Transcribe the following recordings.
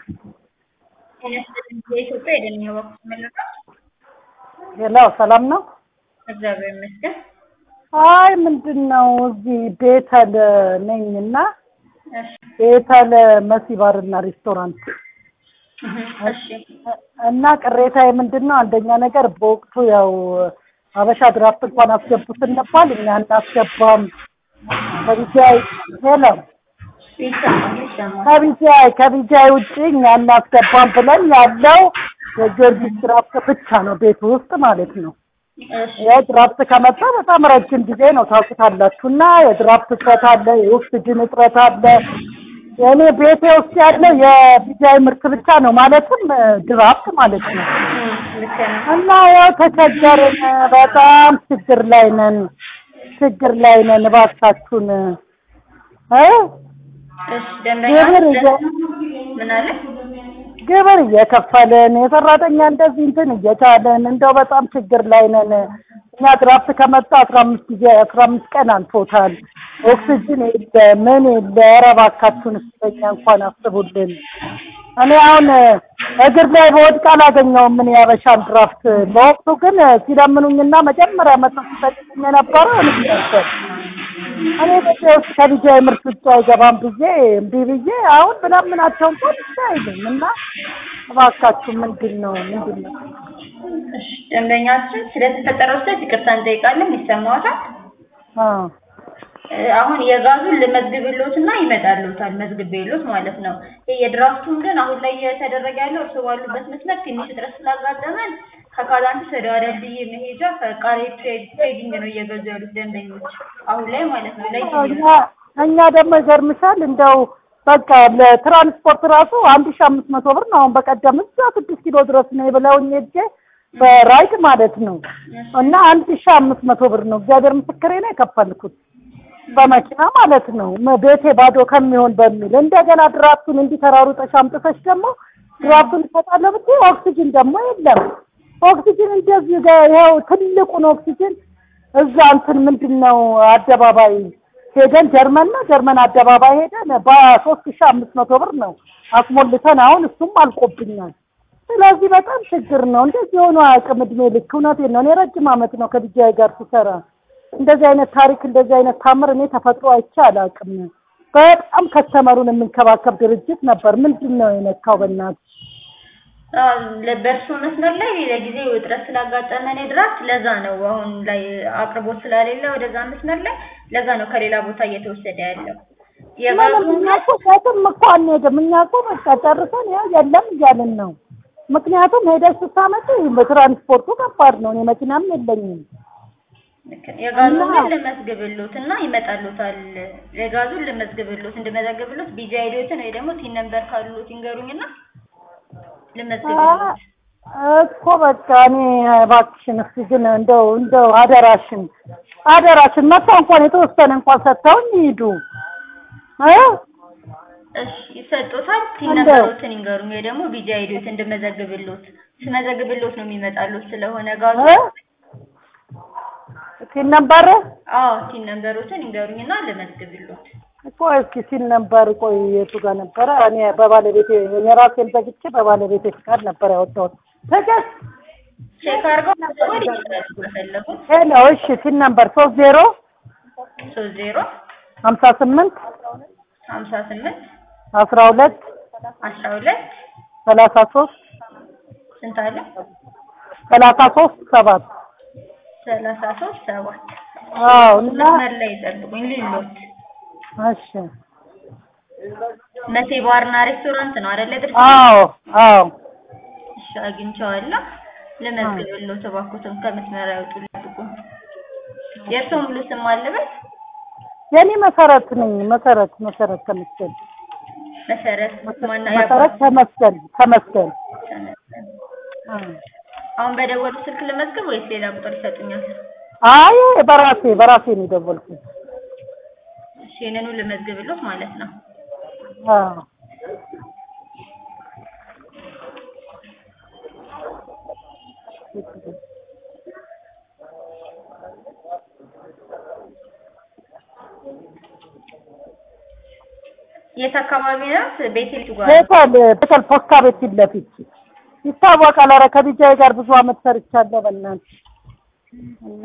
የኢትዮጵያ የደን ወቅት መለካ ሌላው ሰላም ነው። እግዚአብሔር ይመስገን። አይ ምንድን ነው እዚህ ቤተል ነኝ እና እሺ ቤተል መሲ ባርና ሬስቶራንት እሺ እና ቅሬታዬ ምንድን ነው? አንደኛ ነገር በወቅቱ ያው አበሻ ድራፍት እንኳን አስገቡ ስንባል እኛ እናስገባም ከቢጃይ ሄሎ ይሰማል ይሰማል። ከቢጃይ ከቢጃይ ውጭ እኛ እናስገባም ብለን ያለው የጊዮርጊስ ድራፍት ብቻ ነው ቤት ውስጥ ማለት ነው። እሺ የድራፍት ከመጣ በጣም ረጅም ጊዜ ነው ታውቁታላችሁ። እና የድራፍት እጥረት አለ፣ የኦክስጅን እጥረት አለ። የእኔ ቤቴ ውስጥ ያለው የቢጃይ ምርት ብቻ ነው ማለትም ድራፍት ማለት ነው። እም፣ ልክ ነው። እና ያው ተቸገርን፣ በጣም ችግር ላይ ነን፣ ችግር ላይ ነን። እባካችሁን እ እሺ ደንበኛ ግብር እየ- ምን አለ? ግብር እየከፈልን የሰራተኛ እንደዚህ እንትን እየቻለን እንደው በጣም ችግር ላይ ነን። እኛ ድራፍት ከመጣ አስራ አምስት ጊዜ አስራ አምስት ቀን አልፎታል። ኦክስጅን የለ ምን የለ። ኧረ እባካችሁን እስከኛ እንኳን አስቡልን። እኔ አሁን እግር ላይ በወድቅ አላገኘውም ምን ያበሻን ድራፍት። በወቅቱ ግን ሲለምኑኝና መጀመሪያ መጥተው ሲጠቅሙኝ የነበረው እኔ ነበር። እኔ ቤቴ ውስጥ ከቢጃይ ምርት ውጭ አይገባም ብዬ እምቢ ብዬ አሁን ብለምናቸው እንኳን እሺ አይሉም። እና እባካችሁ ምንድን ነው ምንድን ነው? እሺ ደንበኛችን ስለተፈጠረው ስህተት ይቅርታ እንጠይቃለን። ይሰማዎታል? አዎ እ፣ አሁን የጋዙን ልመዝግብሎትና ይመጣልዎታል መዝግቤሎት ማለት ነው። ይሄ የድራፍቱን ግን አሁን ላይ እየተደረገ ያለው እርስዎ ባሉበት መስመር ትንሽ እጥረት ስላጋጠመን ከካዛንቺስ ወደ አደልድዬ መሄጃ ከቃሬ ትሬዲንግ ነው እየገዙ ያሉት ደንበኞች አሁን ላይ ማለት ነው። ላይ እኛ እኛ ደግሞ ይገርምሻል እንደው በቃ ለትራንስፖርት ራሱ አንድ ሺህ አምስት መቶ ብር ነው። አሁን በቀደም እዛ ስድስት ኪሎ ድረስ ነው ብለውኝ ሄጄ በራይድ ማለት ነው እና አንድ ሺህ አምስት መቶ ብር ነው እግዚአብሔር ምስክሬ ነው የከፈልኩት በመኪና ማለት ነው መ- ቤቴ ባዶ ከሚሆን በሚል እንደገና ድራፍቱን እንዲተራሩጠሽ አምጥተሽ ደግሞ ድራፍቱን እሰጣለሁ ብትይ ኦክሲጅን ደግሞ የለም። ኦክሲጅን እንደዚህ ጋ- ይኸው ትልቁን ኦክሲጅን እዛ እንትን ምንድን ነው አደባባይ ሄደን ጀርመን ነው ጀርመን አደባባይ ሄደን በሶስት ሺህ አምስት መቶ ብር ነው አስሞልተን አሁን እሱም አልቆብኛል። ስለዚህ በጣም ችግር ነው። እንደዚህ የሆኑ አያውቅም እድሜ ልክ። እውነቴን ነው። እኔ ረጅም ዓመት ነው ከቢጃይ ጋር ስሰራ። እንደዚህ አይነት ታሪክ እንደዚህ አይነት ታምር እኔ ተፈጥሮ አይቼ አላውቅም። በጣም ከስተመሩን የምንከባከብ ድርጅት ነበር። ምንድን ነው የነካው? በእናትህ በእርሱ መስመር ላይ ለጊዜው እጥረት ስላጋጠመን የድራፍት ለዛ ነው አሁን ላይ አቅርቦት ስለሌለ ወደዛ መስመር ላይ ለዛ ነው ከሌላ ቦታ እየተወሰደ ያለው ምንም የጋዙን እኛ እኮ የትም እኮ አንሄድም። እኛ እኮ በቃ ጨርሰን ያው የለም እያልን ነው። ምክንያቱም ሄደሽ ስታመጪ በትራንስፖርቱ ከባድ ነው። እኔ መኪናም የለኝም። የጋዙን እና- ግን ልመዝግብሎት እና ይመጣሉታል። የጋዙን ልመዝግብሎት እንድመዘግብሎት ቢጂ አይዲዎትን ወይ ደግሞ ቲን ነምበር ካሉት ይንገሩኝና ልመዝግብሎት። እኮ በቃ እኔ እባክሽን እስኪ ግን እንደው እንደው አደራሽን አደራሽን መጥተው እንኳን የተወሰነ እንኳን ሰጥተውኝ ይሂዱ እ እሺ ይሰጡታል። ቲን እንደው- ነምበሮትን ይንገሩኝ ወይ ደግሞ ቢጂ አይዲዎት እንድመዘግብሎት ስመዘግብሎት ነው የሚመጣሉት ስለሆነ ጋዙ እ ሲል ነበር አዎ ቲን ነምበሮትን ይንገሩኝና ልመዝግብሎት። ቆይ እስኪ ሲል ነበር ቆይ የቱ ጋር ነበረ? እኔ በባለቤቴ እኔ ራሴን ዘግቼ በባለቤቴ ፍቃድ ነበር ያወጣሁት። ተገስ ቼክ አድርገው መደወል ይችላሉ ከፈለጉ። ሄሎ እሺ ሲል ነበር ሶስት ዜሮ ሶስት ዜሮ ሀምሳ ስምንት ሀምሳ ስምንት አስራ ሁለት አስራ ሁለት ሰላሳ ሶስት ስንት አለ? ሰላሳ ሶስት ሰባት ሰላሳ ሶስት ሰባት አዎ እና መስመር ላይ ይጠብቁኝ ልሎት እሺ መቴ ባርና ሬስቶራንት ነው አይደለ? ድርጅት አዎ አዎ እሺ አግኝቼዋለሁ። ልመዝግብሎት እባክዎትን ከመስመር አይወጡ ልጠብቁኝ። የእርስዎ ሙሉ ስም አለበት? የኔ መሰረት ነኝ መሰረት መሰረት ተመስገን መሰረት ማና መሰረት ተመስገን ተመስገን አ አሁን በደወሉ ስልክ ልመዝግብ ወይስ ሌላ ቁጥር ይሰጡኛል? አይ በራሴ በራሴ ነው የደወልኩት እሺ ይሄንኑ ልመዝግብሎት ማለት ነው። አዎ የት አካባቢ ናት? ቤቴል ቱ ጋር ቤተል ቤተል ፖስታ ቤት ፊት ለፊት ይታወቃል። ኧረ ከቢጃይ ጋር ብዙ አመት ሰርቻለሁ። በእናትሽ እና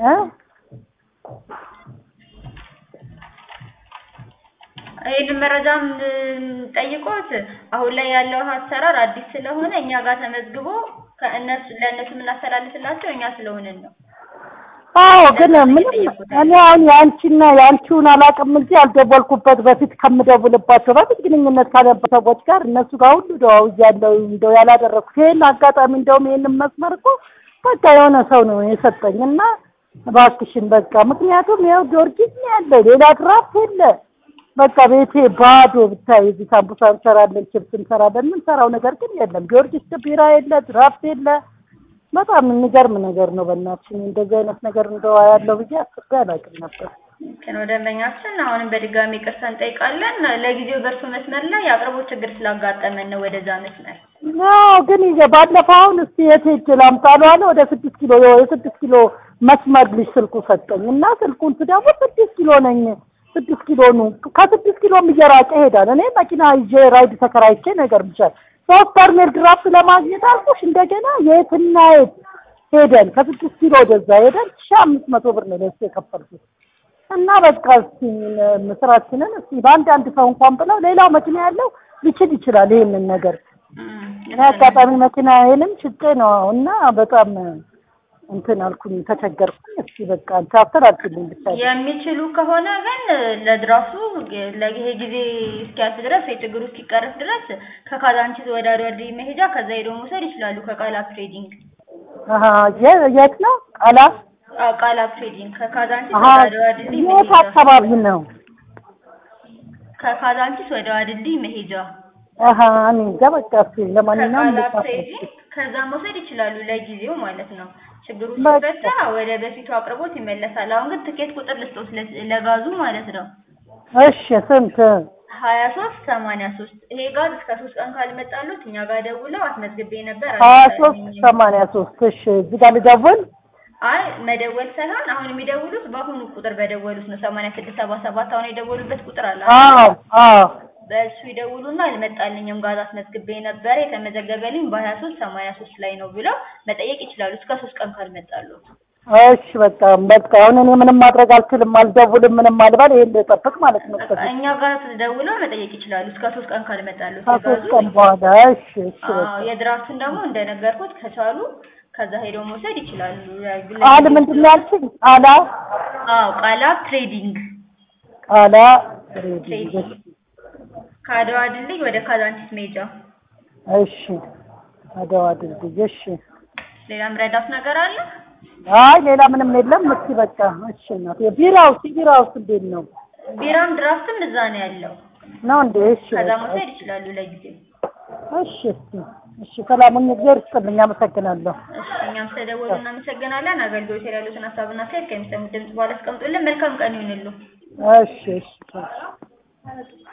ይህንን መረጃም ጠይቆት አሁን ላይ ያለው አሰራር አዲስ ስለሆነ እኛ ጋር ተመዝግቦ ከእነሱ ለእነሱ የምናስተላልፍላቸው እኛ ስለሆንን ነው። አዎ ግን ምንም እኔ አሁን የአንቺና የአንቺውን አላውቅም እንጂ ያልደወልኩበት በፊት ከምደውልባቸው በፊት ግንኙነት ካለበት ሰዎች ጋር እነሱ ጋር ሁሉ ደዋውያለሁ። እንደው ያላደረኩት ይሄን አጋጣሚ እንደውም ይሄንን መስመር እኮ በቃ የሆነ ሰው ነው የሰጠኝ እና እባክሽን በቃ ምክንያቱም ያው ጊዮርጊስ ነው ያለው ሌላ ድራፍት የለ በቃ ቤቴ ባዶ ብታይ እዚህ ሳምቡሳ እንሰራለን፣ ችፕስ እንሰራለን። የምንሰራው ነገር ግን የለም። ጊዮርጊስ ቢራ የለ፣ ድራፍት የለ። በጣም የሚገርም ነገር ነው። በእናትሽ እኔ እንደዚህ አይነት ነገር እንደው ያለው ብዬ አስቤ አላውቅም ነበር። ግን ደንበኛችን አሁንም በድጋሚ ይቅርታ እንጠይቃለን። ለጊዜው በእርሱ መስመር ላይ የአቅርቦት ችግር ስላጋጠመን ነው ወደዛ መስመር አዎ ግን ይዤ ባለፈው አሁን እስቲ የት ሄጄ ላምጣለሁ አለ ወደ ስድስት ኪሎ የስድስት ኪሎ መስመር ልጅ ስልኩ ሰጠኝ እና ስልኩን ስደውል ስድስት ኪሎ ነኝ ስድስት ኪሎ ነው። ከስድስት ኪሎም እየራቀ ይሄዳል። እኔ መኪና ይዤ ራይድ ተከራይቼ ነገር ብቻል ሶስት በርሜል ድራፍት ለማግኘት አልኩሽ እንደገና የትና የት ሄደን ከስድስት ኪሎ ወደዛ ሄደን ሺህ አምስት መቶ ብር ነው ለሱ የከፈልኩት እና በቃ እስቲ ስራችንን እስቲ በአንድ አንድ ሰው እንኳን ብለው ሌላው መኪና ያለው ሊችል ይችላል ይሄንን ነገር እኔ አጋጣሚ መኪናዬንም ሽጬ ነው እና በጣም እንትን አልኩኝ ተቸገርኩኝ። እስቲ በቃ አንቺ አስተላልፊልኝ ብቻ የሚችሉ ከሆነ ግን ለድራፍቱ ለይሄ ጊዜ እስኪያልፍ ድረስ የችግሩ እስኪቀረፍ ድረስ ከካዛንቺስ ወደ አድዋዲ መሄጃ ከዛ ሄዶ መውሰድ ይችላሉ። ከቃላብ ትሬዲንግ አሀ የት ነው ቃላ አዎ፣ ቃላብ ትሬዲንግ ከካዛንቺስ አሀ ወደ አድዋዲ የት መሄጃ አካባቢ ነው? ከካዛንቺስ ወደ አድልዲ መሄጃ አሀ እኔ እንጃ በቃ እስቲ ለማንኛውም ከቃላብ ልጻፍ ትሬዲንግ ከዛ መውሰድ ይችላሉ ለጊዜው ማለት ነው። ችግሩ በቃ። ሲፈታ ወደ በፊቱ አቅርቦት ይመለሳል። አሁን ግን ትኬት ቁጥር ልስጦት ለ- ለጋዙ ማለት ነው እሺ ስንት ሀያ ሶስት ሰማንያ ሶስት ይሄ ጋዝ እስከ ሶስት ቀን ካልመጣሉት እኛ ጋር ደውለው አስመዝግቤ ነበር ሀያ ሶስት አልመጣልኝም። ሰማንያ ሶስት እሺ እዚህ ጋር ልደውል አይ መደወል ሳይሆን አሁን የሚደውሉት በአሁኑ ቁጥር በደወሉት ነው። ሰማንያ ስድስት ሰባ ሰባት አሁን የደወሉበት ቁጥር አለ። አዎ አዎ በእሱ ይደውሉና አልመጣልኝም ጋዝ አስመዝግቤ ነበር የተመዘገበልኝ በሀያ ሶስት ሰማንያ ሶስት ላይ ነው ብለው መጠየቅ ይችላሉ። እስከ ሶስት ቀን ካልመጣሉት እሺ በቃ በቃ አሁን እኔ ምንም ማድረግ አልችልም፣ አልደውልም፣ ምንም አልባል። ይሄን ልጠብቅ ማለት ነው። እስከ እኛ ጋር ደውለው መጠየቅ ይችላሉ። እስከ ሶስት ቀን ካልመጣሉት ከሶስት የጋዙ ቀን በኋላ እሺ እሺ በቃ አዎ የድራፍቱን ደግሞ እንደነገርኩት ከቻሉ ከዛ ሄደው መውሰድ ይችላሉ። ቃል ምንድን ነው ያልሽኝ? ቃላ አዎ ቃላብ ትሬዲንግ ቃላ ትሬዲንግ ከአድዋ ድልድይ ወደ ካዛንቺስ ሜጃ። እሺ አድዋ ድልድይ እሺ። ሌላም ረዳት ነገር አለ? አይ ሌላ ምንም የለም። እስኪ በቃ እሺ እናቴ። ቢራውስ ቢራውስ እንዴት ነው ቢራም ድራፍትም እዛ ነው ያለው። ነው እንዴ? እሺ ከዛ በቃ መውሰድ ይችላሉ ለጊዜው። እሺ እስኪ እሺ። ሰላሙን እግዚአብሔር ይስጥልኝ። አመሰግናለሁ። እሺ እኛም ስለደወሉ እናመሰግናለን። አገልግሎት ላይ ያሉትን ሀሳብና አስተያየት ከሚሰሙት ድምጽ በኋላ አስቀምጡልን። መልካም ቀን ይሁንሉ። እሺ እሺ እሺ።